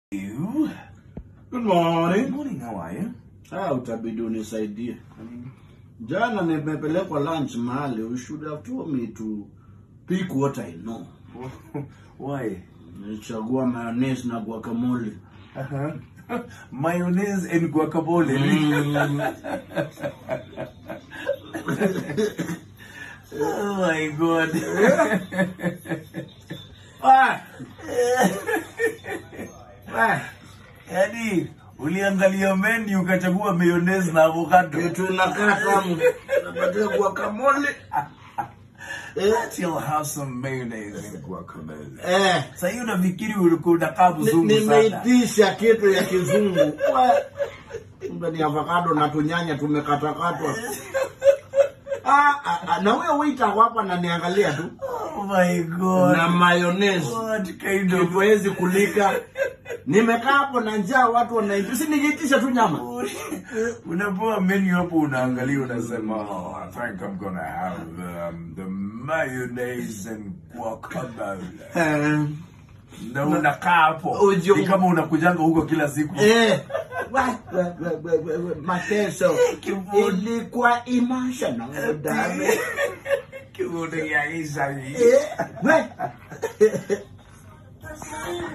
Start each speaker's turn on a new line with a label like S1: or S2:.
S1: You?
S2: Good
S1: Good
S2: morning.
S1: morning, how are you?
S2: Ah, utabidi unisaidie. Jana nimepelekwa lunch mahali. You should have told me to pick what I know.
S1: Why?
S2: Nichagua mayonnaise na guacamole.
S1: Uh-huh. Mayonnaise and guacamole. oh my god.
S2: Ah! Ah!
S1: Yaani uliangalia menu ukachagua mayonnaise na avocado.
S2: Kitu inakaa tamu. Napatia guacamole. Eh,
S1: You'll have some mayonnaise and guacamole.
S2: eh.
S1: Sasa hiyo unafikiri ulikuwa unakaa
S2: Ni-
S1: mzungu sana.
S2: Nimeitisha kitu ya kizungu. Wa- Kumbe ni avocado na tunyanya tumekatakatwa. Ah, ah, ah, na huyo waiter ako hapa ananiangalia tu
S1: Oh my god.
S2: na mayonnaise.
S1: What kind of
S2: Hatuwezi kulika. Nimekaa hapo na njaa, watu wanaitisha, si ningeitisha tu nyama.
S1: unapewa menu hapo unaangalia unasema oh, I think I'm gonna have um, the mayonnaise and guacamole
S2: Eh,
S1: na unakaa hapo
S2: Ujo-
S1: ni kama unakujanga huko kila siku
S2: eh, wa- wa- wa- wa- wa- wa- mateso
S1: Kivuno.
S2: ilikuwa emotional darling.
S1: kivuno ya isa
S2: Eh, we-